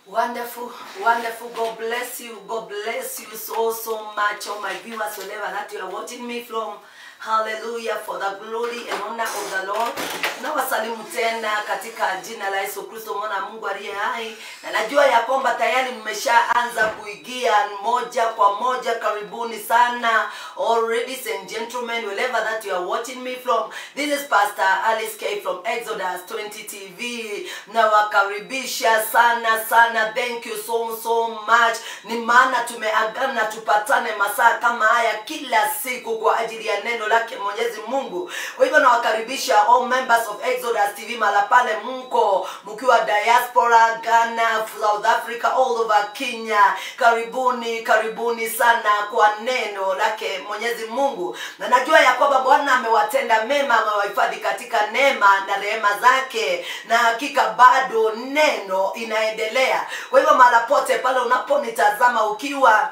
Wonderful, wonderful. God bless you. God bless you so, so much. All my viewers, wherever that you are watching me from. Hallelujah for the glory and honor of the Lord. Nawasalimu tena katika jina la Yesu Kristo mwana wa Mungu aliye hai, na najua ya kwamba tayari mmeshaanza kuigia moja kwa moja. Karibuni sana all ladies and gentlemen, wherever that you are watching me from. This is Pastor Alice K from Exodus 20 TV. Nawakaribisha sana sana, thank you so so much. Ni maana tumeagana tupatane masaa kama haya kila siku kwa ajili ya neno lake Mwenyezi Mungu. Kwa hivyo nawakaribisha all members of Exodus TV mala pale mko mkiwa diaspora, Ghana, South Africa, all over Kenya. Karibuni, karibuni sana kwa neno lake Mwenyezi Mungu, na najua ya kwamba Bwana amewatenda mema, amewahifadhi katika neema na rehema zake, na hakika bado neno inaendelea. Kwa hivyo mahala pote pale unaponitazama ukiwa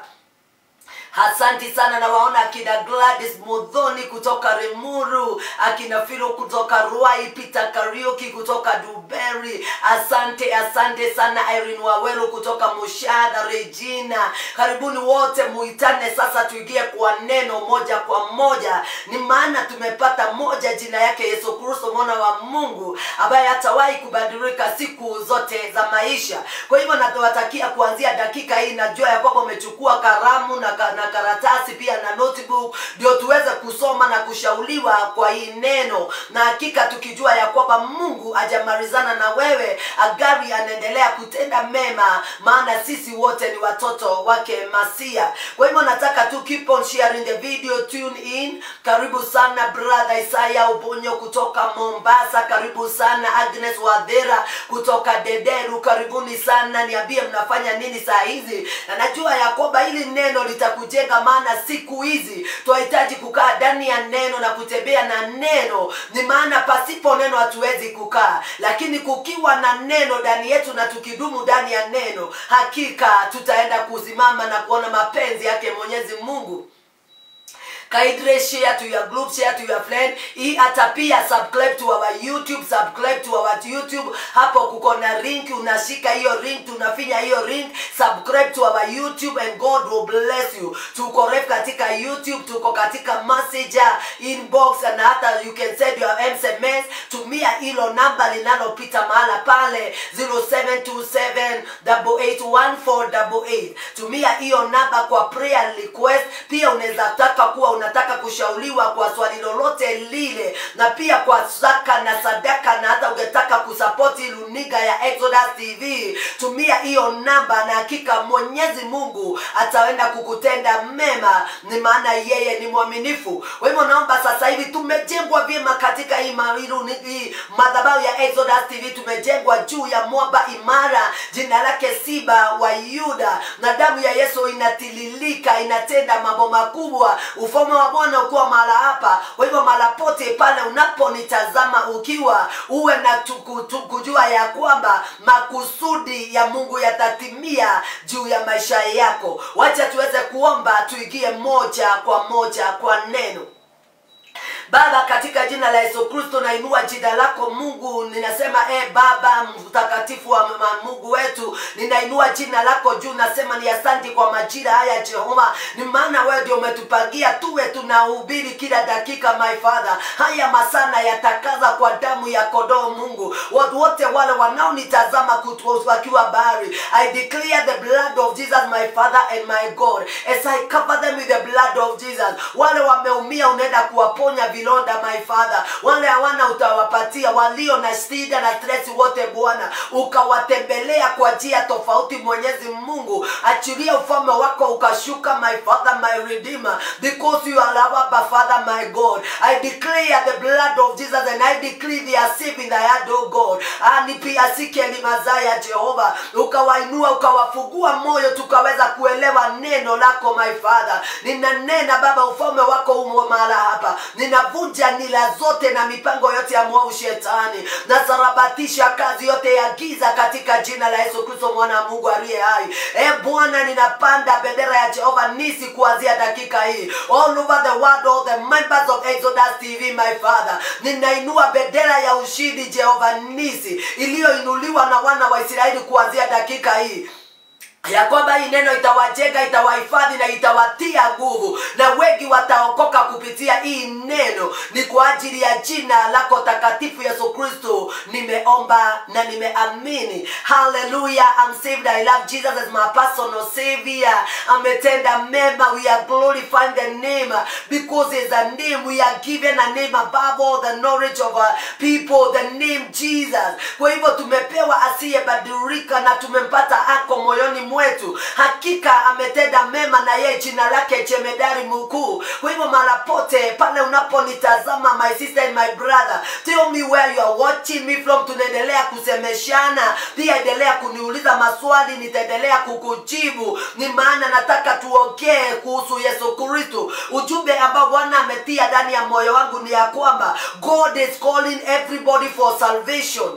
Asanti sana na waona akina Gladys Mudhoni kutoka Remuru, akina Filo kutoka Ruai, Peter Kariuki kutoka Duberi. Asante, asante sana Irene Wawelo kutoka Mushada, Regina. Karibuni wote, muitane sasa, tuingie kwa neno moja kwa moja. Ni maana tumepata moja, jina yake Yesu Kristo mwana wa Mungu ambaye hatawahi kubadilika siku zote za maisha. Kwa hivyo natawatakia kuanzia dakika hii, najua ya kwamba umechukua karamu na, ka, na karatasi pia na notebook ndio tuweze kusoma na kushauriwa kwa hii neno, na hakika tukijua ya kwamba Mungu hajamalizana na wewe, agari anaendelea kutenda mema, maana sisi wote ni watoto wake Masia. Kwa hivyo nataka tu keep on sharing the video, tune in. Karibu sana brother Isaya Ubonyo kutoka Mombasa, karibu sana Agnes Wadhera kutoka Dederu, karibuni sana. Niambie mnafanya nini saa hizi, na najua ya kwamba hili neno litakujenga, maana siku hizi tunahitaji kukaa ndani ya neno na kutembea na neno. Ni maana pasipo neno hatuwezi kukaa, lakini kukiwa na neno ndani yetu na tukidumu ndani ya neno, hakika tutaenda kusimama na kuona mapenzi yake Mwenyezi Mungu kindly share to your group share to your friend hii hata pia subscribe to our youtube subscribe to our youtube hapo kuko na link unashika hiyo link tunafinya hiyo link subscribe to our youtube and god will bless you tuko ref katika youtube tuko katika messenger inbox na hata you can send your sms tumia hilo namba linalopita mahala pale 0727881488 tumia hiyo namba kwa prayer request pia unaweza taka kuwa unataka kushauriwa kwa swali lolote lile na pia kwa zaka na sadaka na hata ungetaka kusapoti luniga ya Exodus TV tumia hiyo namba na hakika Mwenyezi Mungu ataenda kukutenda mema ni maana yeye ni mwaminifu kwa hivyo naomba sasa hivi tumejengwa vyema katika hii mawiru hii madhabahu ya Exodus TV tumejengwa juu ya mwamba imara jina lake Siba wa Yuda na damu ya Yesu inatililika inatenda mambo makubwa ufalme wa Bwana ukiwa mahala hapa. Kwa hivyo mahala pote pale unaponitazama ukiwa uwe na tuku, tuku, kujua ya kwamba makusudi ya Mungu yatatimia juu ya maisha yako. Wacha tuweze kuomba, tuingie moja kwa moja kwa neno. Baba, katika jina la Yesu Kristo nainua jina lako Mungu, ninasema e Baba mtakatifu wa Mungu wetu, ninainua jina lako juu, nasema ni asanti kwa majira haya Jehova, ni maana wewe ndio umetupangia tuwe tunahubiri kila dakika, my Father. Haya masana yatakaza kwa damu ya kondoo Mungu, watu wote wale wanaonitazama wakiwa bahari, I declare the blood of Jesus my Father and my God as I cover them with the blood of Jesus. Wale wameumia unaenda kuwaponya vilonda my father wale hawana utawapatia walio na shida na stress wote bwana ukawatembelea kwa njia tofauti mwenyezi mungu achilia ufalme wako ukashuka my father my redeemer because you are our Abba, father my god i declare the blood of jesus and i declare they are safe in thy hand o god ani pia sikeli mazaya jehova ukawainua ukawafungua moyo tukaweza kuelewa neno lako my father ninanena baba ufalme wako umo mahala hapa nina ninavunja nila zote na mipango yote ya mwovu shetani nasarabatisha kazi yote ya giza katika jina la yesu kristo mwana wa mungu aliye hai e bwana ninapanda bendera ya jehova nisi kuanzia dakika hii all over the world all the members of exodus tv my father ninainua bendera ya ushindi jehova nisi iliyoinuliwa na wana wa israeli kuanzia dakika hii ya kwamba hii neno itawajenga itawahifadhi na itawatia nguvu na wengi wataokoka kupitia hii neno ni kwa ajili ya jina lako takatifu yesu kristo nimeomba na nimeamini haleluya I'm saved I love Jesus as my personal savior ametenda mema we are glorifying the name because there's a name we are given a name above all the knowledge of our people the name Jesus kwa hivyo tumepewa asiyebadilika na tumempata ako moyoni mwetu hakika ametenda mema na yeye jina lake jemedari mkuu kwa hivyo mara pote pale unaponitazama my sister and my brother tell me where you are watching me from tunaendelea kusemeshana pia endelea kuniuliza maswali nitaendelea kukujibu ni maana nataka tuongee kuhusu yesu kristo ujumbe ambao bwana ametia ndani ya moyo wangu ni ya kwamba god is calling everybody for salvation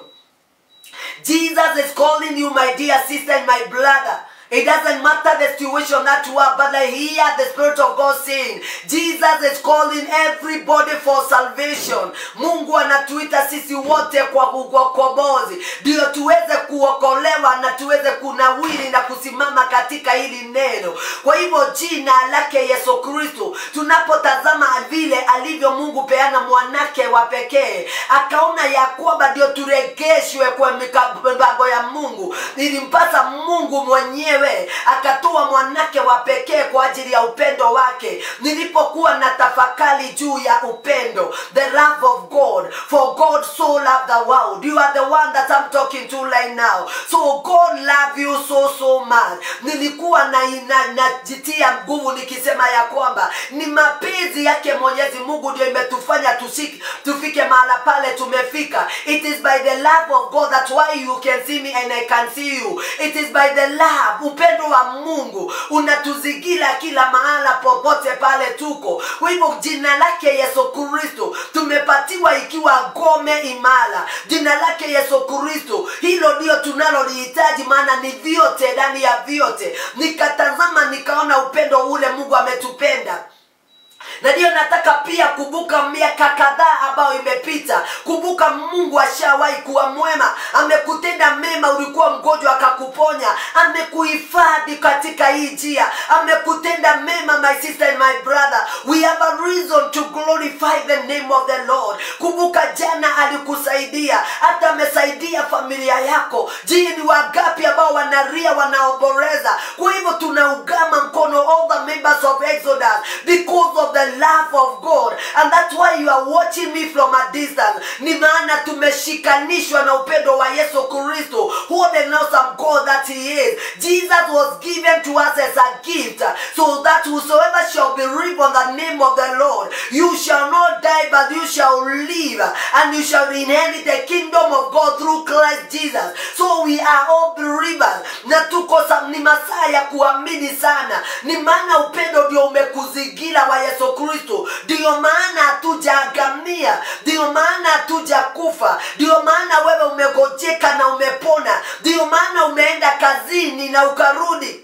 Jesus is calling you, my dear sister and my brother. It doesn't matter the situation that you are, but I hear the Spirit of God saying, Jesus is calling everybody for salvation. Mungu anatuita sisi wote kwa ukombozi, ndio tuweze kuokolewa na tuweze kunawiri na kusimama katika hili neno. Kwa hivyo jina lake Yesu Kristo, tunapotazama vile alivyo Mungu peana mwanake wa pekee, akaona ya kwamba ndio turegeshwe kwa mipango ya Mungu. Ilimpasa Mungu mwenyewe akatoa mwanake wa pekee kwa ajili ya upendo wake. Nilipokuwa na tafakari juu ya upendo, the love of God, for God so loved the world. You are the one that I'm talking to right now. So God love you so so much. Nilikuwa na na- najitia nguvu nikisema ya kwamba ni mapenzi yake Mwenyezi Mungu ndio imetufanya tusiki, tufike mahala pale tumefika. It is by the love of God that's why you can see me and I can see you. It is by the love, upendo wa Mungu unatuzingira kila mahala popote pale tuko. Kwa hivyo jina lake Yesu Kristo tumepatiwa ikiwa ngome imara. Jina lake Yesu Kristo, hilo ndio tunalolihitaji, maana ni vyote ndani ya vyote. Nikatazama nikaona upendo ule Mungu ametupenda na ndiyo nataka pia kumbuka miaka kadhaa ambayo imepita kumbuka mungu ashawahi kuwa mwema amekutenda mema ulikuwa mgonjwa akakuponya amekuhifadhi katika hii njia amekutenda mema my sister and my brother we have a reason to glorify the name of the lord kumbuka jana alikusaidia hata amesaidia familia yako je ni wagapi ambao wanaria wanaomboleza kwa hivyo tunaugama mkono all the members of exodus because of the love of god and that's why you are watching me from a distance ni maana tumeshikanishwa na upendo wa yesu kristo what an awesome god that he is jesus was given to us as a gift so that whosoever shall believe on the name of the lord you shall not die but you shall live and you shall inherit the kingdom of god through christ jesus so we are all believers na tuko sa- ni masaa ya kuamini sana ni maana upendo ndio umekuzingira wa yesu kristo ndiyo maana hatujaangamia ndiyo maana hatujakufa ndiyo maana wewe umegojeka na umepona ndiyo maana umeenda kazini na ukarudi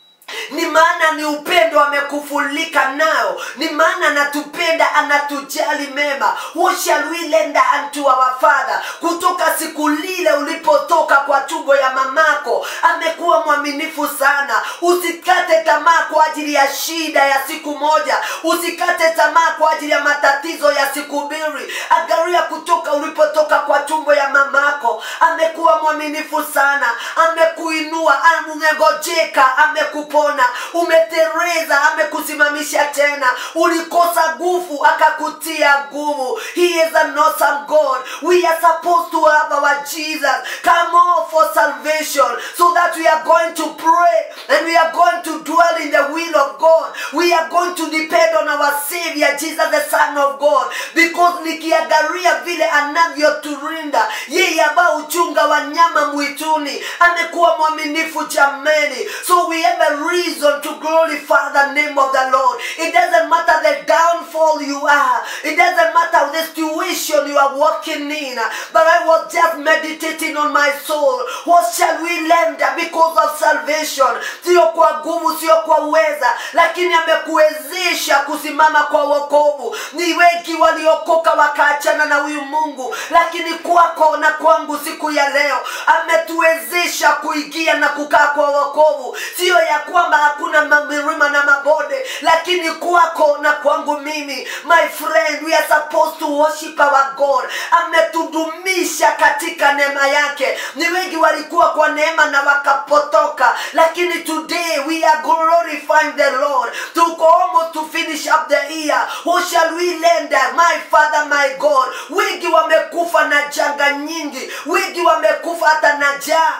ni maana ni upendo amekufulika nao ni maana anatupenda anatujali mema what shall we lender unto our father kutoka siku lile ulipotoka kwa tumbo ya mamako amekuwa mwaminifu sana usikate tamaa kwa ajili ya shida ya siku moja usikate tamaa kwa ajili ya matatizo ya siku mbili angalia kutoka ulipotoka kwa tumbo ya mamako amekuwa mwaminifu sana amekuinua umegojeka amekupona umetereza amekusimamisha tena ulikosa nguvu akakutia nguvu he is an awesome god we are supposed to have our jesus come on for salvation so that we are going to pray and we are going to dwell in the will of god we are going to depend on our savior jesus the son of god because nikiangalia vile anavyoturinda yeye ambao uchunga wanyama mwituni amekuwa mwaminifu jamani jameni so we have a reason to glorify the name of the lord it doesn't matter the downfall you are it doesn't matter the situation you are walking in but i was just meditating on my soul what shall we lend because of salvation sio kwa nguvu sio kwa uweza lakini amekuwezesha kusimama kwa wokovu ni wengi waliokoka wakaachana na huyu mungu lakini kwako na kwangu siku ya leo ametuwezesha kuingia na kukaa kwa wokovu sio ya kwamba hakuna milima na mabonde lakini kwako na kwangu mimi my friend we are supposed to worship our god ametudumisha katika neema yake ni wengi walikuwa kwa neema na wakapotoka lakini today we are glorifying the lord tuko almost to finish up the year who shall we lend my father my god wengi wamekufa na janga nyingi wengi wamekufa hata na jaa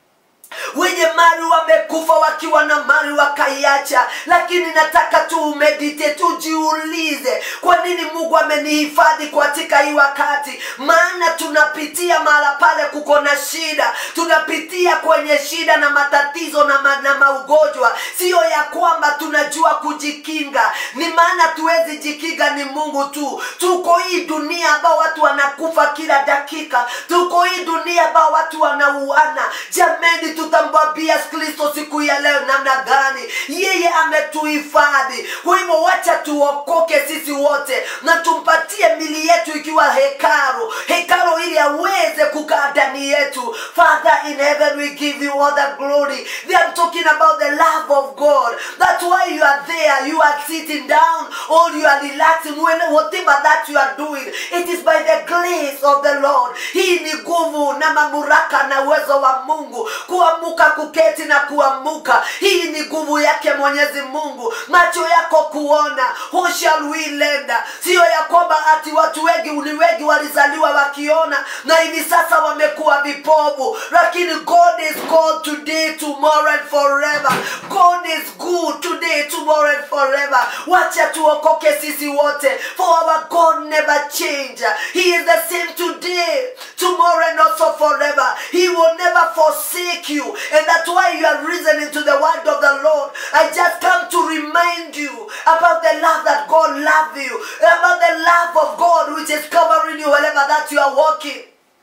wenye mali wamekufa wakiwa na mali wakaiacha lakini nataka tu umedite tujiulize kwa nini mungu amenihifadhi katika hii wakati maana tunapitia mahala pale kuko na shida tunapitia kwenye shida na matatizo na, ma, na maugonjwa siyo ya kwamba tunajua kujikinga ni maana tuwezi jikinga ni mungu tu tuko hii dunia ambao watu wanakufa kila dakika tuko hii dunia ambao watu wanauana jameni tutamwambia kristo siku ya leo namna gani yeye ametuhifadhi kwa hivyo wacha tuokoke sisi wote na tumpatie mili yetu ikiwa hekaru hekaru ili aweze kukaa ndani yetu father in heaven we give you all the glory they are talking about the love of god that's why you are there you are sitting down or you are relaxing when whatever that you are doing it is by the grace of the lord hii ni nguvu na mamuraka na uwezo wa mungu kuamuka kuketi na kuamuka hii ni nguvu yake mwenyezi mungu macho yako kuona who shall we lend siyo ya kwamba ati watu wengi ni wengi walizaliwa wakiona na hivi sasa wamekuwa vipovu lakini god is god today tomorrow and forever god is good today tomorrow and forever wacha tuokoke sisi wote for our god never change he is the same today tomorrow and also forever he will never forsake you and that's why you are reasoning to the word of the lord i just come to remind you about the love that god loves you about the love of god which is covering you wherever that you are walking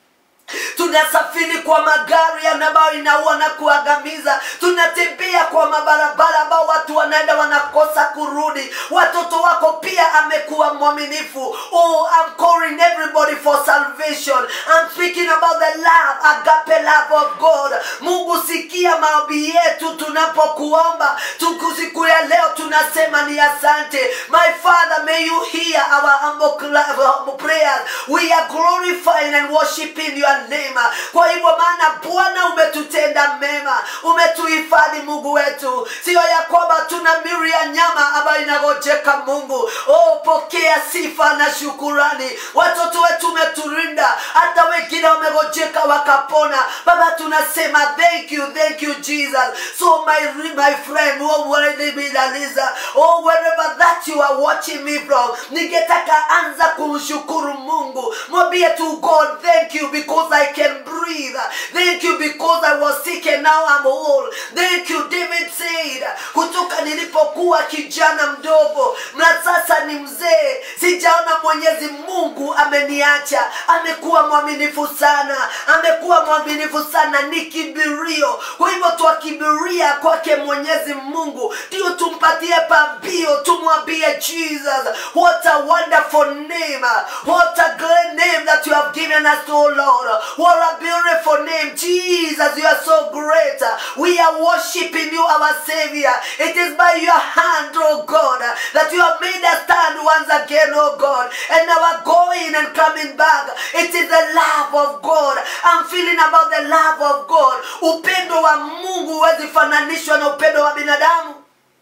tunasafiri kwa magari ambayo inaua na kuangamiza tunatembea kwa mabarabara ambao watu wanaenda wanakosa kurudi watoto wako pia amekuwa mwaminifu oh, I'm calling everybody for salvation I'm speaking about the love agape love of God Mungu sikia maombi yetu tunapokuomba tuku siku ya leo tunasema ni asante my father may you hear our humble, humble prayers we are glorifying and worshiping your name kwa hivyo maana bwana umetutenda mema umetuhifadhi mungu wetu siyo ya kwamba tuna miri ya nyama ambayo inagojeka mungu oh, pokea sifa na shukurani watoto wetu umeturinda hata wengine wamegojeka wakapona baba tunasema thank you thank you jesus so my, my friend wherever oh, wherever that you are watching me from ningetaka anza kumshukuru mungu mwambie tu god thank you because i can breathe thank you because i was sick and now i'm whole thank you david said kutoka nilipokuwa kijana mdogo na sasa ni mzee sijaona mwenyezi mungu ameniacha amekuwa mwaminifu sana amekuwa mwaminifu sana ni kibirio kwa hivyo twakibiria kwake mwenyezi mungu ndio tumpatie pambio tumwambie jesus what a wonderful name what a great name that you have given us oh lord what a beautiful name jesus you are so great we are worshiping you our savior it is by your hand oh god that you have made us stand once again oh god and our going and coming back it is the love of god i'm feeling about the love of god upendo wa mungu huwezi fananishwa na upendo wa binadamu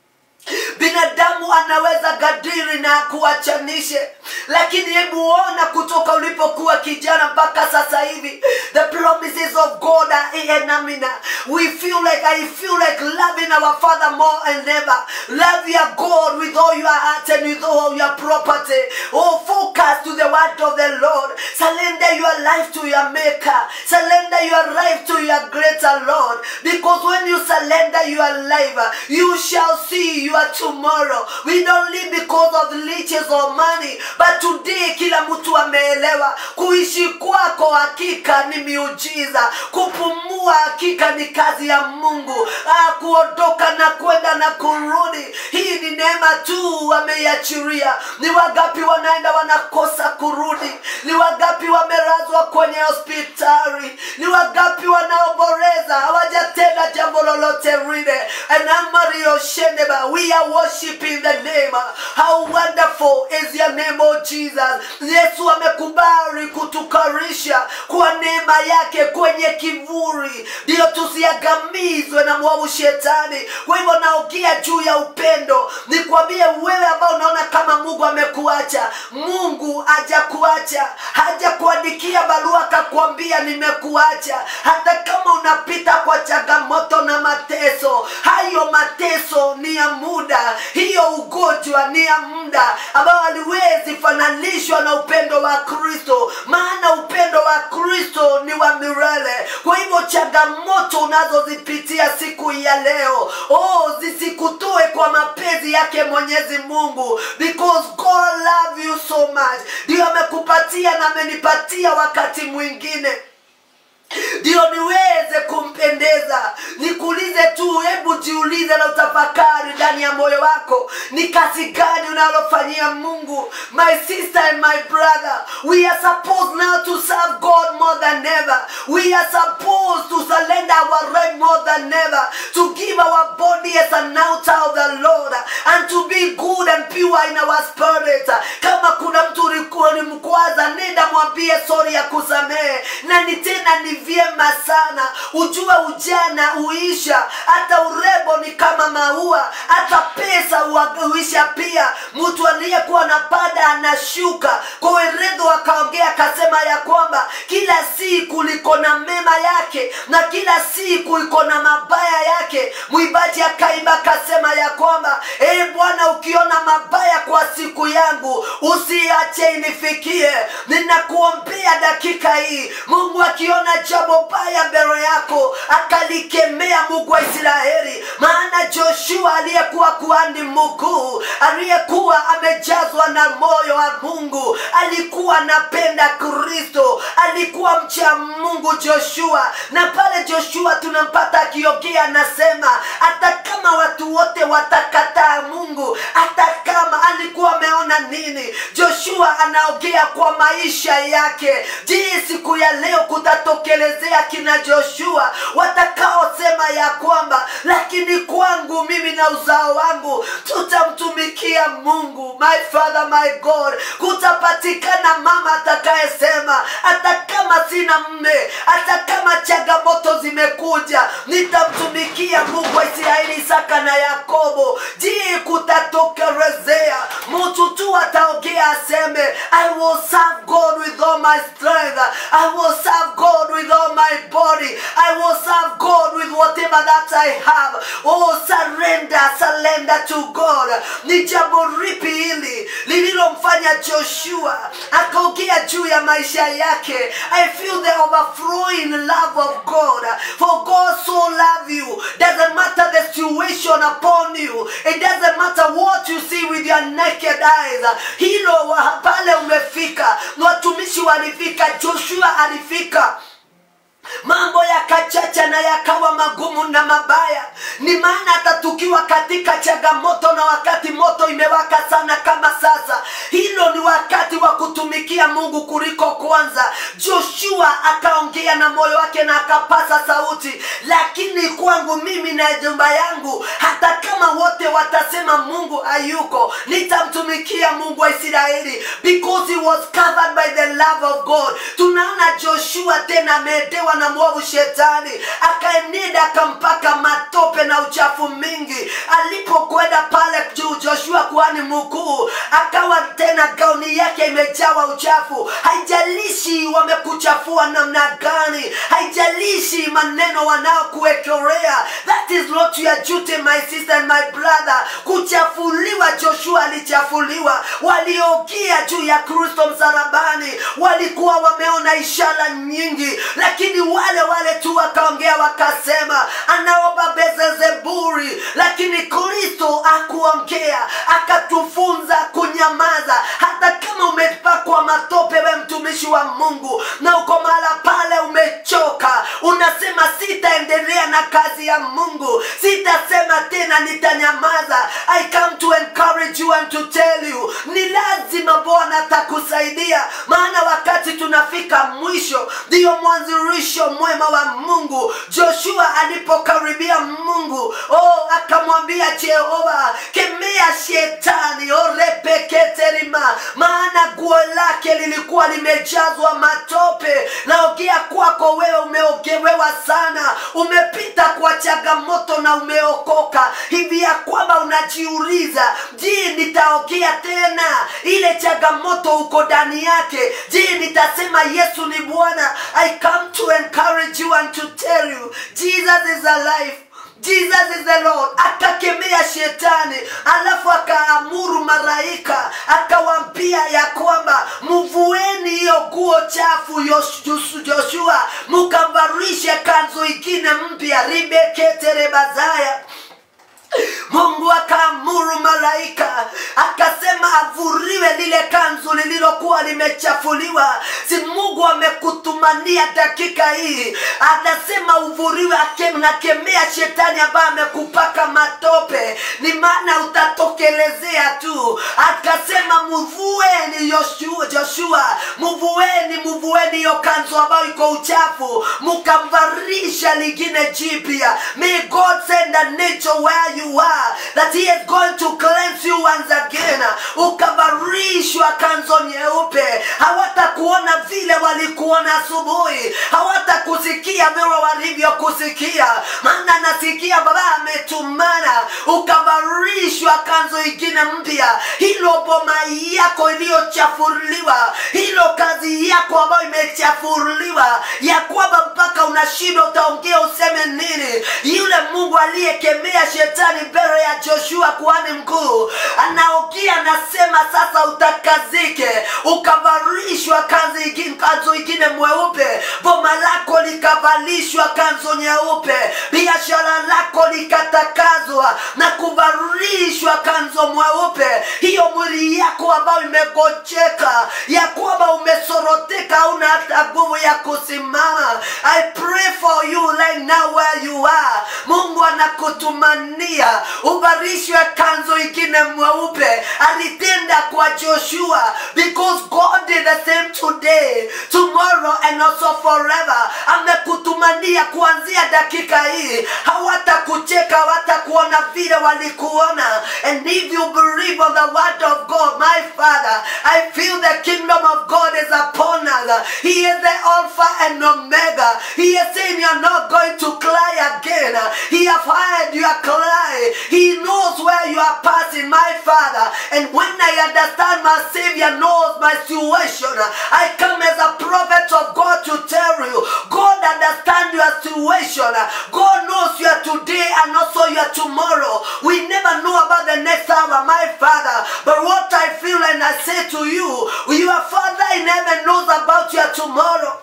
binadamu anaweza gadiri na kuachanishe lakini hebu ona kutoka ulipokuwa kijana mpaka sasa hivi the promises of god are enamina we feel like i feel like loving our father more and ever love your god with all your heart and with all your property oh focus to the word of the lord surrender your life to your maker surrender your life to your greater lord because when you surrender your life you shall see your tomorrow we don't live because of riches or money but today kila mtu ameelewa kuishi kwako hakika ni miujiza kupumua hakika ni kazi ya mungu ah, kuondoka na kwenda na kurudi hii ni neema tu ameiachiria ni wangapi wanaenda wanakosa kurudi ni wangapi wamelazwa kwenye hospitali ni wangapi wanaomboreza hawajatenda jambo lolote lile anamarioshendeba we are worshiping the name how wonderful is your name oh jesus yesu amekubali kutukarisha kwa neema yake kwenye kivuli ndiyo tusiagamizwe na mwovu shetani kwa hivyo naongea juu ya upendo nikwambie wewe ambao unaona kama mungu amekuacha mungu hajakuacha hajakuandikia barua akakwambia nimekuacha hata kama unapita kwa changamoto na mateso hayo mateso ni ya muda hiyo ugonjwa ni ya muda ambayo haliwezi fananishwa na upendo wa kristo maana upendo wa kristo ni wa milele kwa hivyo changamoto unazozipitia siku ya leo oh zisikutoe kwa mapenzi yake mwenyezi mungu because god love you so much ndio amekupatia na amenipatia wakati mwingine ndio niweze kumpendeza nikuulize tu hebu jiulize na utafakari ndani ya moyo wako ni kazi gani unalofanyia mungu my sister and my brother we are supposed now to serve god more than ever we are supposed to surrender our right more than ever to give our body as an altar of the lord and to be good and pure in our spirit kama kuna mtu ulikuwa ni mkwaza nenda mwambie sori ya kusamehe na ni tena ni vyema sana ujue ujana uisha hata urembo ni kama maua hata pesa ua- uisha pia mtu aliyekuwa na pada anashuka kwa weredho akaongea akasema ya kwamba kila siku liko na mema yake na kila siku iko na mabaya yake mwibaji akaimba akasema ya kwamba ee bwana ukiona mabaya kwa siku yangu usiache inifikie ninakuombea dakika hii mungu akiona jambo baya mbele yako akalikemea mungu wa israeli maana joshua aliyekuwa kuhani mkuu aliyekuwa amejazwa na moyo wa mungu alikuwa anapenda kristo alikuwa mcha mungu joshua na pale joshua tunampata akiongea anasema hata kama watu wote watakataa mungu hata kama alikuwa ameona nini joshua anaongea kwa maisha yake je siku ya leo kutatokelezea kina joshua watakaosema ya kwamba lakini kwangu mimi na uzao wangu tutamtumikia mungu my father my god kutapatikana mama atakayesema hata kama sina mme hata kama changamoto zimekuja nitamtumikia mungu wa israeli isaka na yakobo je kutatokelezea mtu tu ataongea aseme i will serve god with all my strength i will serve god with all my body i will serve god with whatever that i have oh surrender surrender to god ni jambo ripi hili lililomfanya joshua akaongea juu ya maisha yake i feel the overflowing love of god for god so love you doesn't matter the situation upon you it doesn't matter what you see with your naked eyes hilo wa- pale umefika watumishi walifika joshua alifika mambo yakachacha na yakawa magumu na mabaya ni maana hata tukiwa katika changamoto na wakati moto imewaka sana kama sasa hilo ni wakati wa kutumikia mungu kuliko kwanza joshua akaongea na moyo wake na akapasa sauti lakini kwangu mimi na nyumba yangu hata kama wote watasema mungu hayuko nitamtumikia mungu wa israeli because he was covered by the love of god tunaona joshua tena ameedewa na mwovu shetani akaenenda akampaka matope na uchafu mingi alipokwenda pale kuhani mkuu akawa tena gauni yake imejawa uchafu haijalishi wamekuchafua namna gani haijalishi maneno wanaokuwekelea that is not your duty my sister and my brother kuchafuliwa joshua alichafuliwa waliogia juu ya kristo msalabani walikuwa wameona ishara nyingi lakini wale wale tu wakaongea wakasema anaomba bezezeburi lakini kristo akuongea akatufunza kunyamaza hata kama umepakwa matope we mtumishi wa mungu na uko mahala pale umechoka unasema sitaendelea na kazi ya mungu sitasema tena nitanyamaza i come to encourage you and to tell you ni lazima bwana atakusaidia maana wakati tunafika mwisho ndiyo mwanzirisho mwema wa mungu joshua alipokaribia mungu oh, akamwambia jehova kemea shetani orepeketerima maana guo lake lilikuwa limejazwa matope naogea kwako wewe umeogewewa sana umepita kwa changamoto na umeokoka hivi ya kwamba unajiuliza je nitaogea tena ile changamoto uko ndani yake je nitasema yesu ni bwana i come to encourage you and to tell you jesus is alive jesus is the lord akakemea shetani alafu akaamuru maraika akawaambia ya kwamba mvueni hiyo nguo chafu Yosh- joshua mukavarishe kanzu ingine mpya ribeketerebazaya mungu akaamuru malaika akasema avuriwe lile kanzu lililokuwa limechafuliwa si mungu amekutumania dakika hii anasema uvuriwe ake- nakemea shetani ambaye amekupaka matope ni maana utatokelezea tu akasema muvueni Yoshua- joshua muvueni muvueni hiyo kanzu ambayo iko uchafu mukamvarisha lingine jipya may god send a nature where you are that he is going to cleanse you once again ukavarishwa kanzo nyeupe hawatakuona vile walikuona asubuhi hawatakusikia vile walivyokusikia maana nasikia baba ametumana ukavarishwa kanzo ingine mpya hilo boma yako iliyochafuliwa hilo kazi yako ambayo imechafuliwa ya kwamba mpaka unashindwa utaongea useme nini yule mungu aliyekemea shetani mbele ya joshua kuhani mkuu anaogia anasema sasa utakazike ukavalishwa kanzu ingine, kanzu ingine mweupe boma lako likavalishwa kanzu nyeupe biashara lako likatakazwa na kuvalishwa kanzu mweupe hiyo mwili yako ambayo imegojeka ya kwamba umesoroteka hauna hata nguvu ya kusimama i pray for you right now where you are mungu anakutumania uvarishwe kanzo ingine mweupe alitenda kwa joshua because god did the same today tomorrow and also forever amekutumania kuanzia dakika hii hawatakucheka hawatakuona vile walikuona and if you believe on the word of god my father i feel the kingdom of god is upon us he is the alpha and omega he is saying you're not going to cry again he have heard your cry he knows where you are passing my father and when i understand my savior knows my situation i come as a prophet of god to tell you god understands your situation god knows you are today and also you are tomorrow we never know about the next hour my father but what i feel and i say to you your father in heaven knows about your tomorrow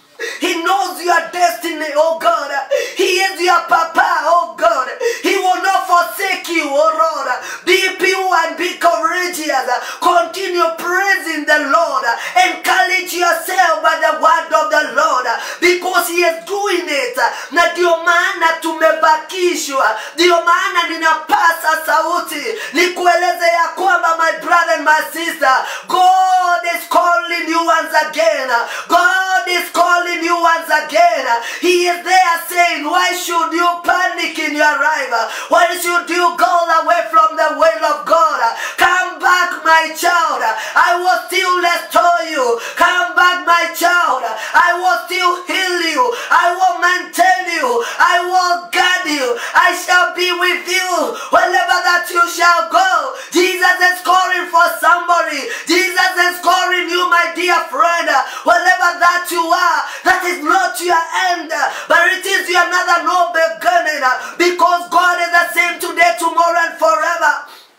he knows your destiny, oh God. He is your papa, oh God. He will not forsake you, oh Lord. Be pure and be courageous. Continue praising the Lord. Encourage yourself by the word of the Lord because He is doing it. Na ndio maana tumebakishwa, ndio maana ninapasa sauti nikueleze ya kwamba my brother and my sister, God is calling you once again. God is calling you once again. He is there saying, Why should you panic in your life? Why should you go away from the will of God? Come back, my child. I will still restore you. Come back, my child. I will still heal you. I will maintain you. I will guard you. I shall be with you wherever that that you shall go. Jesus is calling for somebody. Jesus is calling you, my dear friend. Whatever that you are, that is not your end, but it is your another no beginning. Because God is the same today, tomorrow, and forever.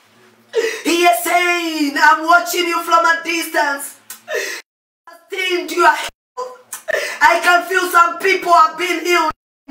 He is saying, I'm watching you from a distance. Sustained your health. I can feel some people are being healed.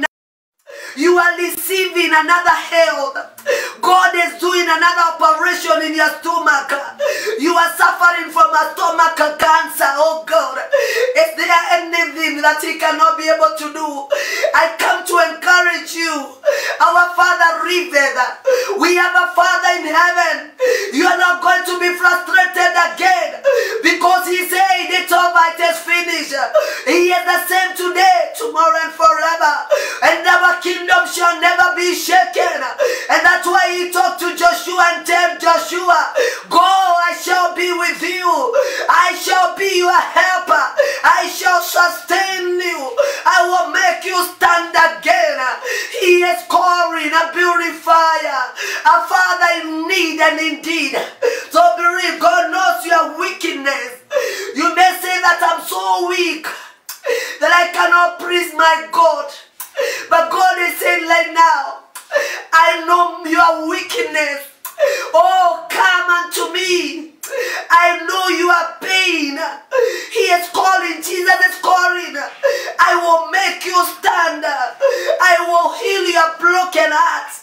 You are receiving another health. God is doing another operation in your stomach. You are suffering from a stomach cancer. Oh God. Is there anything that He cannot be able to do? I come to encourage you. Our Father Riveth. We have a Father in heaven. You are not going to be frustrated again because He said it's over, it is finished. He is the same today, tomorrow, and forever. And our kingdom shall never be shaken. And that's why he talked to Joshua and tell Joshua, Go, I shall be with you. I shall be your helper. I shall sustain you. I will make you stand again. He is calling a purifier, a father in need and indeed. So believe God knows your wickedness. You may say that I'm so weak that I cannot praise my God. But God is saying right now, I know your weakness. Oh, come unto me. I know your pain. He is calling. Jesus is calling. I will make you stand. I will heal your broken heart.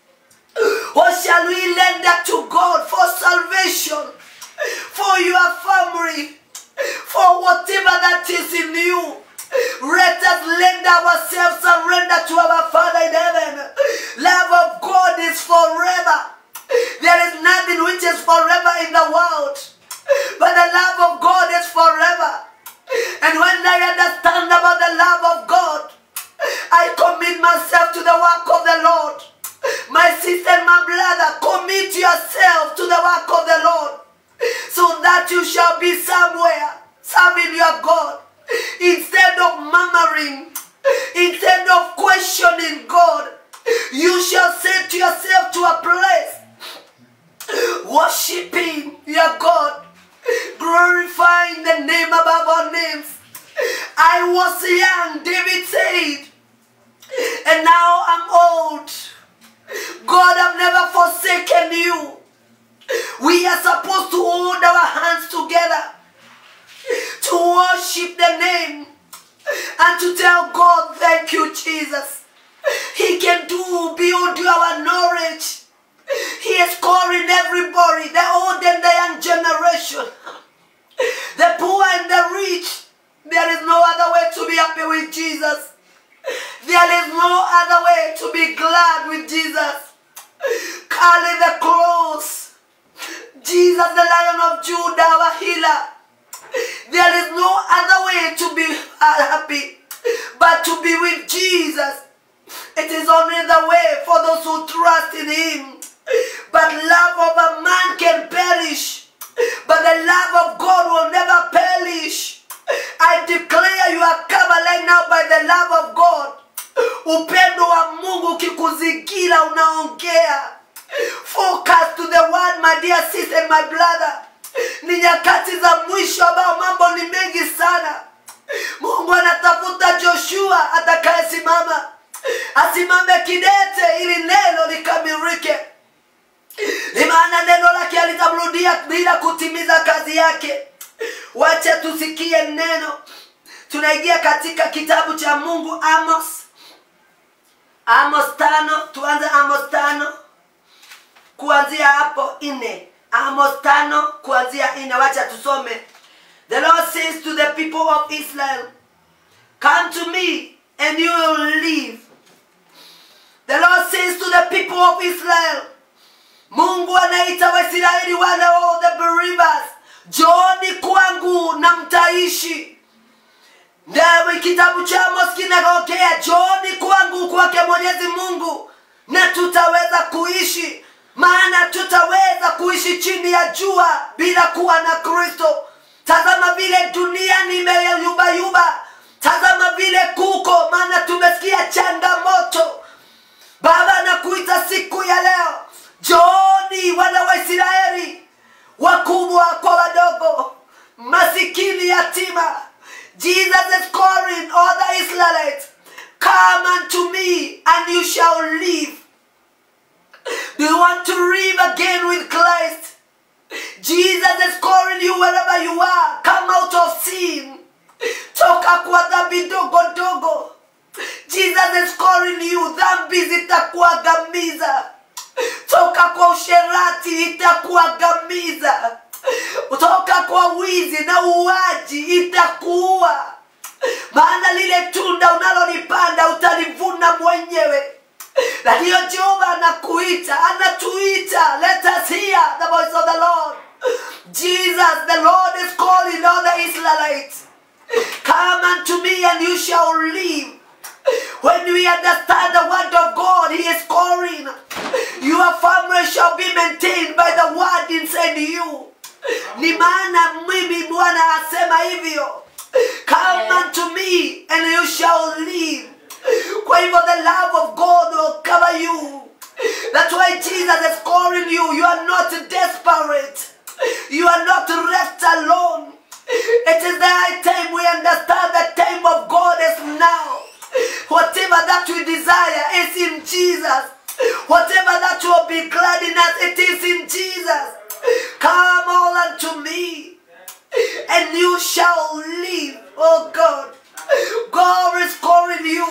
Or shall we lend that to God for salvation, for your family, for whatever that is in you? Let us lend ourselves, surrender to our Father in heaven. Love of God is forever. There is nothing which is forever in the world, but the love of God is forever. And when I understand about the love of God, I commit myself to the work of the Lord. My sister and my brother, commit yourself to the work of the Lord so that you shall be somewhere serving your God instead of murmuring, instead of questioning God. You shall say to yourself to a place, worshiping your God, glorifying the name above all names. I was young, David said, and now I'm old. God, I've never forsaken you. We are supposed to hold our hands together to worship the name and to tell God, thank you, Jesus. He can do beyond our knowledge. He is calling everybody, the old and the young generation, the poor and the rich. There is no other way to be happy with Jesus. There is no other way to be glad with Jesus. Carry the cross. Jesus, the Lion of Judah, our healer. There is no other way to be happy but to be with Jesus. It is only the way for those who trust in Him. But love of a man can perish, but the love of God will never perish. I declare you are covered right now by the love of God. Upendo wa Mungu ukikuzingira unaongea. Focus to the word, my dear sister and my brother. Ni nyakati za mwisho ambao mambo ni mengi sana. Mungu anatafuta Joshua atakayesimama, asimame kidete ili neno likamilike. Ni maana neno lake alitamrudia bila kutimiza kazi yake. Wacha tusikie neno. Tunaingia katika kitabu cha Mungu Amos, Amos tano. Tuanze Amos tano kuanzia hapo nne. Amos tano kuanzia nne. Wacha tusome. The Lord says to the people of Israel, Come to me and you will live. The Lord says to the people of Israel, Mungu anaita Waisraeli wale all the believers, jooni kwangu na mtaishi. Ndawe kitabu cha Amos kinaongea, jooni kwangu kwake Mwenyezi Mungu na tutaweza kuishi, maana tutaweza kuishi chini ya jua bila kuwa na Kristo. Tazama vile dunia nimeyayubayuba, tazama vile kuko, maana tumesikia changamoto. Baba, nakuita siku ya leo, jooni wana wa israeli wakubwa kwa wadogo masikini yatima jesus is calling all the israelites come unto me and you shall live do you want to live again with christ jesus is calling you wherever you are come out of sin toka kwa dhambi dogo dogo jesus is calling you dhambi zitakuangamiza toka kwa usherati itakuangamiza toka kwa wizi na uwaji itakuua maana lile tunda unalolipanda utalivuna mwenyewe na ndiyo jehova anakuita anatuita let us hear the voice of the lord jesus the lord is calling all the israelites come unto me and you shall live when we understand the word of God, He is calling. Your family shall be maintained by the word inside you. Ni maana mimi Bwana asema hivyo. Come Yeah. unto me and you shall live. Kwa hivyo the love of God will cover you. That's why Jesus is calling you. You are not desperate. You are not left alone. It is the high time we understand the time of God is now. Whatever that we desire is in Jesus. Whatever that will be glad in us, it is in Jesus. Come all unto me, and you shall live. Oh God. God is calling you.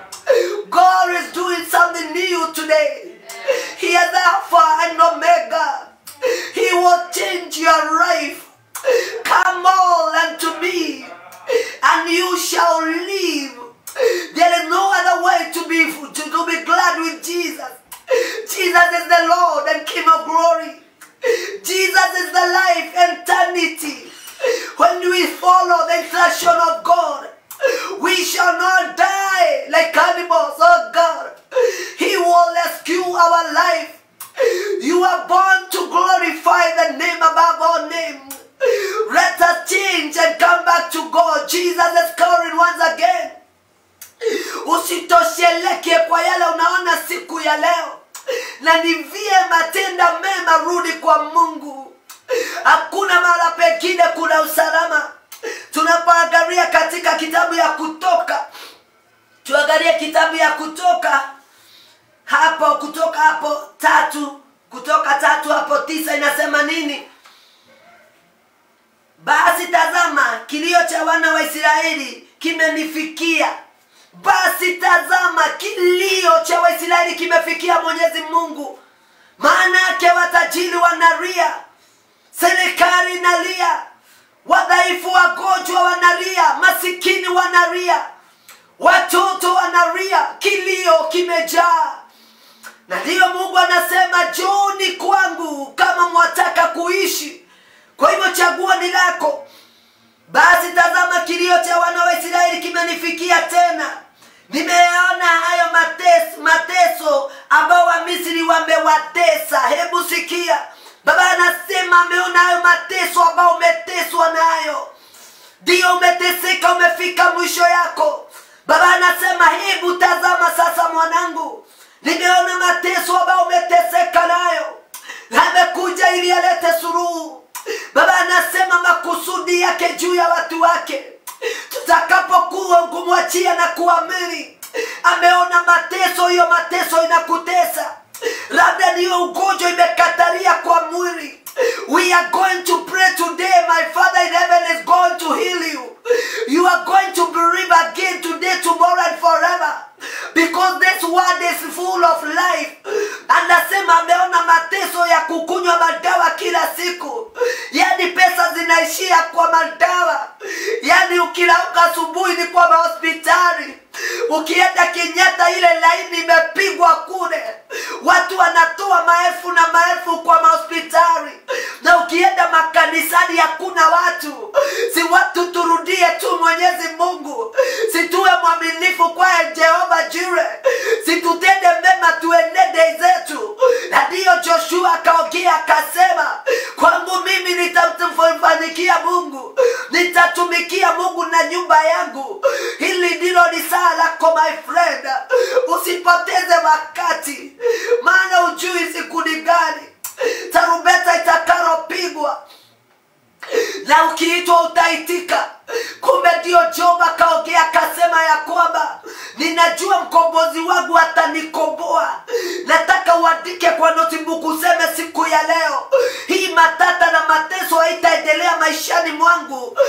God is doing something new today. He is Alpha and Omega. He will change your life. Come all unto me, and you shall live. There is no other way to be to, to be glad with Jesus. Jesus is the Lord and King of glory. Jesus is the life and eternity. When we follow the instruction of God, we shall not die like animals, oh God. He will rescue our life. You are born to glorify the name above all names. Let us change and come back to God. Jesus is calling once again. Usitosheleke kwa yale unaona siku ya leo, na ni vyema tenda mema, rudi kwa Mungu. Hakuna mahala pengine kuna usalama. Tunapoangalia katika kitabu ya Kutoka, tuangalie kitabu ya Kutoka hapo, kutoka hapo tatu, kutoka tatu hapo tisa inasema nini? Basi tazama, kilio cha wana wa Israeli kimenifikia. Basi tazama, kilio cha Waisraeli kimefikia Mwenyezi Mungu. Maana yake watajiri wanalia, serikali inalia, wadhaifu, wagonjwa wanalia, masikini wanalia, watoto wanalia, kilio kimejaa na ndiyo mungu anasema jooni kwangu kama mwataka kuishi kwa hivyo chaguo ni lako basi tazama kilio cha wana wa israeli kimenifikia tena nimeyaona hayo mateso, mateso ambao wamisri wamewatesa hebu sikia baba anasema ameona hayo mateso ambao umeteswa nayo ndiyo umeteseka umefika mwisho yako baba anasema hebu tazama sasa mwanangu nimeona mateso ambayo umeteseka nayo amekuja ili alete suruhu baba anasema makusudi yake juu ya watu wake tutakapokuwa kumwachia na kuamini ameona mateso hiyo mateso inakutesa labda niyo ugonjwa imekataria kwa mwili we are going to pray today my father in heaven is going to heal you you are going to believe again today tomorrow and forever because this word is full of life anasema ameona mateso ya kukunywa madawa kila siku yani pesa zinaishia kwa madawa yani ukilauka asubuhi ni kwa mahospitali ukienda kenyatta ile laini imepigwa kule watu wanatoa maelfu na maelfu kwa mahospitali na ukienda makanisani hakuna watu si watu turudie tu mwenyezi mungu situwe mwaminifu kwaye jehova jire situtende mema tuenende zetu na ndiyo joshua akaongea akasema kwangu mimi nitamfanikia mungu nitatumikia mungu na nyumba yangu hili ndilo ni saa lako my friend usipoteze wakati maana ujui siku ni gani na ukiitwa utaitika kumbe ndio job akaongea akasema ya kwamba ninajua mkombozi wangu atanikomboa nataka uandike kwa notebook useme siku ya leo hii matata na mateso haitaendelea maishani mwangu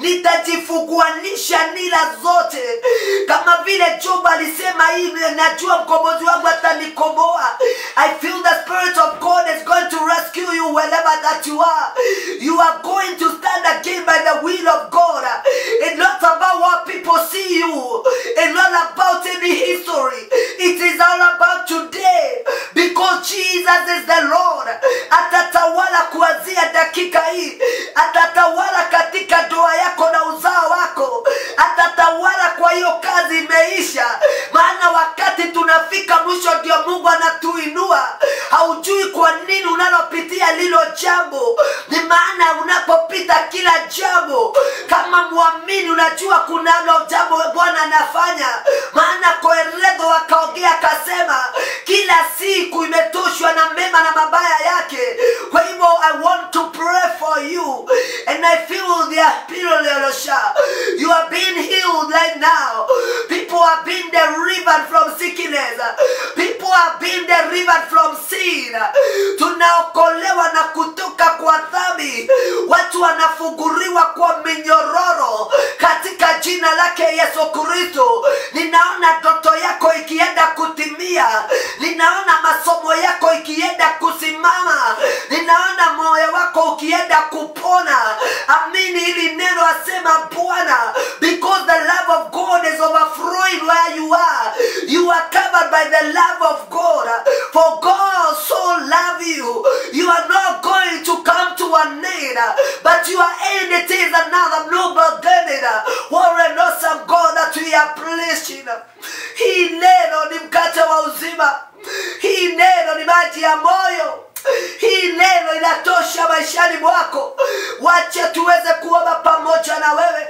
nitajifuguanisha nila zote kama vile job alisema hii najua mkombozi wangu atanikomboa i feel the spirit of god is going to rescue you wherever that you are you are going to stand again by the will of god it's not about what people see you it's not about any history it is all about today because jesus is the lord atatawala kuanzia dakika hii atatawala katika ndoa yako na uzao wako atatawala kwa hiyo kazi imeisha maana wakati tunafika mwisho ndio mungu anatuinua haujui kwa nini unalopitia lilo jambo ni maana unapopita kila jambo kama mwamini unajua kunalo jambo bwana anafanya maana koeredo wakaongea akasema kila siku imetoshwa na mema na mabaya yake kwa hivyo i want to pray for you and i feel the apirolelosha you are being healed right now people are being delivered from sickness people are being delivered from sin tunaokolewa na kutoka kwa dhambi watu wanafuguriwa kwa minyororo katika jina lake yesu kristo ninaona ndoto yako ikienda kutimia ninaona masomo yako ikienda kusimama ninaona moyo wako ukienda kupona amini hili neno asema bwana because the love of god is overflowing where you are you are covered by the love of god for god so love you you are not going to come to an end but your end it is another noble beginning what an awesome god that we are pleasing hii neno ni mkate wa uzima hii neno ni maji ya moyo hii neno inatosha maishani mwako wache tuweze kuomba pamoja na wewe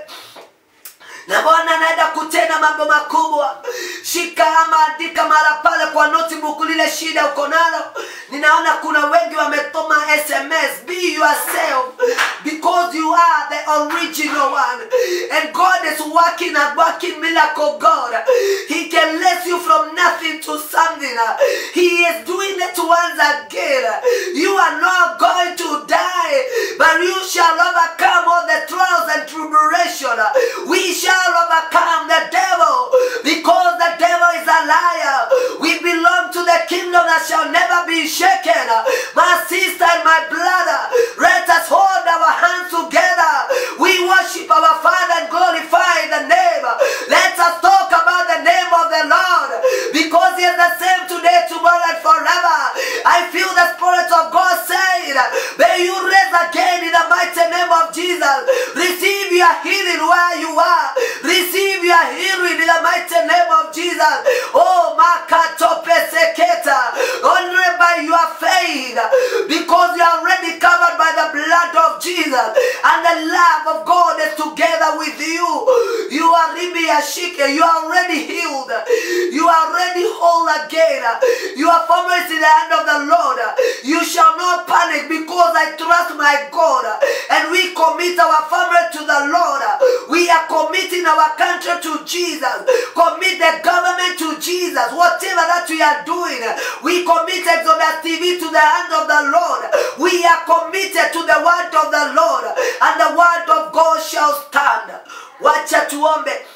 na bwana anaenda kutenda mambo makubwa shika ama andika mara pale kwa notebook lile shida uko nalo ninaona kuna wengi wametoma sms be yourself because you are the original one and god is working and working miracle god he can raise you from nothing to something he is doing it once again you are not going to die but you shall overcome all the trials and tribulation we shall overcome the devil because the devil is a liar. We belong to the kingdom that shall never be shaken. My sister and my brother, let us hold our hands together. We worship our Father and glorify the name. Let us talk about the name of the Lord because He is the same today, tomorrow, and forever. I feel the Spirit of God saying, May you raise again in the mighty name of Jesus. Receive your healing where you are. Receive your healing in the mighty name of Jesus. Oh, Makato Peseketa. Only by your faith. Because you are already covered by the blood of Jesus. And the love of God is together with you. You are Ribiashike. You are already healed. You are already whole again. Your family is in the hand of the Lord. You shall not panic because I trust my God. And we commit our family to the Lord. We are committing our country to Jesus. Commit the government to Jesus. Whatever that we are doing, we commit Exodus TV to the hand of the Lord. We are committed to the word of the Lord. And the word of God shall stand. Wacha tuombe.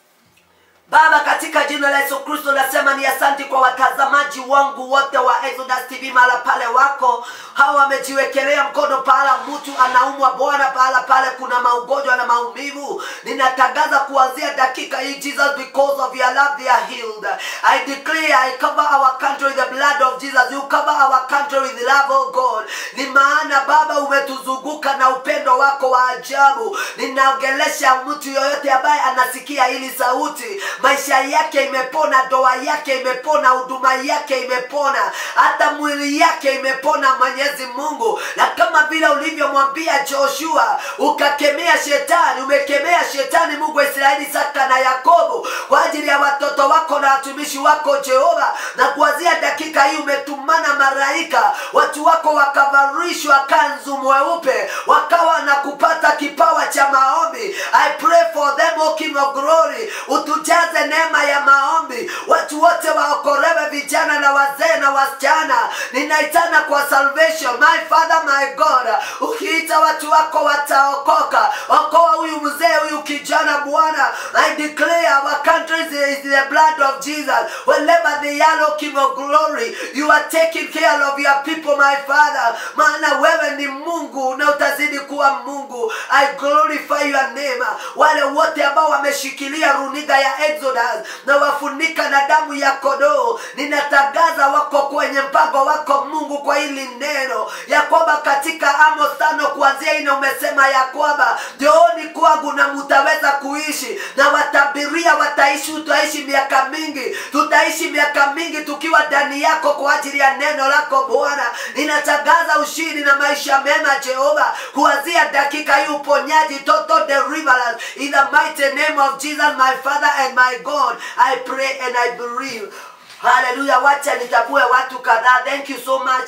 Baba, katika jina la Yesu Kristo nasema ni asanti kwa watazamaji wangu wote wa Exodus TV mahala pale wako hawa wamejiwekelea mkono pahala mtu anaumwa Bwana, pahala pale kuna maugonjwa na maumivu. Ninatangaza kuanzia dakika hii, Jesus, because of your love they are healed. I declare I cover our country with the blood of Jesus. You cover our country with the love of God. Ni maana Baba umetuzunguka na upendo wako wa ajabu. Ninaongelesha mtu yoyote ambaye anasikia hili sauti maisha yake imepona, ndoa yake imepona, huduma yake imepona, hata mwili yake imepona, Mwenyezi Mungu. Na kama vile ulivyomwambia Joshua, ukakemea shetani, umekemea shetani, Mungu wa Israeli, Isaka na Yakobo, kwa ajili ya watoto wako na watumishi wako Jehova, na kuanzia dakika hii umetuma na malaika watu wako wakavarishwa kanzu mweupe wakawa na kupata kipawa cha maombi i pray for them o king of glory utujaze neema ya maombi watu wote waokolewe vijana na wazee na wasichana ninaitana kwa salvation my father my god ukiita watu wako wataokoka okoa huyu mzee huyu kijana bwana i declare our country is in the blood of jesus wherever the yellow king of glory you are taking care of your people my father maana wewe ni mungu na utazidi kuwa mungu i glorify your name wale wote ambao wameshikilia runiga ya exodus na wafunika na damu ya kodoo ninatangaza wako kwenye mpango wako mungu kwa hili neno ya kwamba katika amos tano kuanzia ine umesema ya kwamba njooni kwangu na mutaweza kuishi na watabiria wataishi utaishi miaka mingi tutaishi miaka mingi tukiwa ndani yako kwa ajili ya neno lako bwana ninatangaza ushindi na maisha mema jehova kuanzia dakika hii uponyaji total deliverance in the mighty name of jesus my father and my god i pray and i believe haleluya wacha nitabue watu kadhaa thank you so much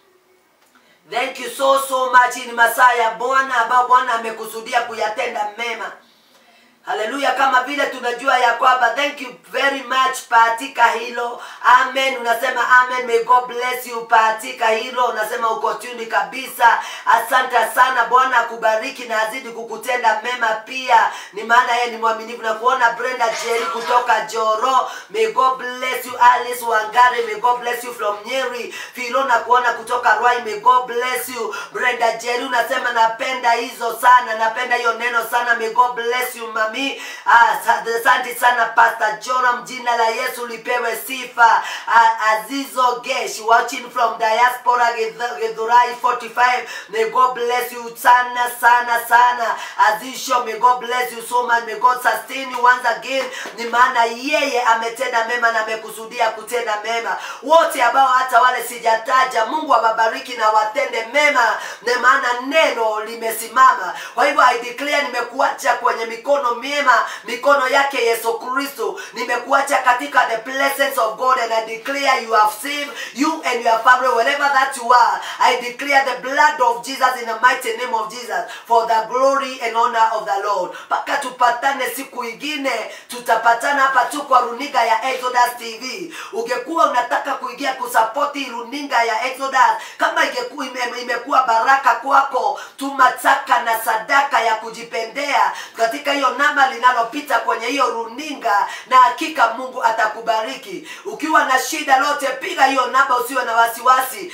thank you so so much ni masaa ya bwana ambao bwana amekusudia kuyatenda mema haleluya kama vile tunajua ya kwamba thank you very much patika hilo amen unasema amen may god bless you patika hilo unasema uko tuni kabisa asante sana bwana akubariki na azidi kukutenda mema pia ni maana yeye ni mwaminifu na kuona brenda jeri kutoka joro may god bless you alice wangari may god bless you from nyeri filo na kuona kutoka rwai may god bless you brenda jeri unasema napenda hizo sana napenda hiyo neno sana may god bless you mami asante sana pastor joram jina la yesu lipewe sifa Ah, azizo gesh watching from diaspora Githu- githurai 45 may god bless you sana sana sana azisho may god bless you so much may god sustain you once again ni maana yeye ametenda mema na amekusudia kutenda mema wote ambao hata wale sijataja mungu awabariki na watende mema na maana neno limesimama kwa hivyo i declare nimekuacha kwenye mikono miema mikono yake yesu kristo nimekuacha katika the presence of god and i declare you have saved you and your family wherever that you are i declare the blood of jesus in the mighty name of jesus for the glory and honor of the lord mpaka tupatane siku ingine tutapatana hapa tu kwa runinga ya exodus tv ungekuwa unataka kuingia kusapoti runinga ya exodus kama ingekuwa ime, imekuwa baraka kwako tumataka na sadaka ya kujipendea katika hiyo namba linalopita kwenye hiyo runinga na hakika mungu atakubariki ukiwa na shida lote piga hiyo namba usiwe na wasiwasi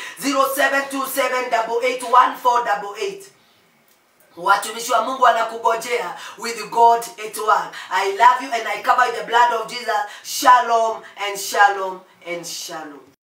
0727881488 watumishi wa mungu wanakugojea with god at work i love you and i cover you the blood of jesus shalom and shalom and shalom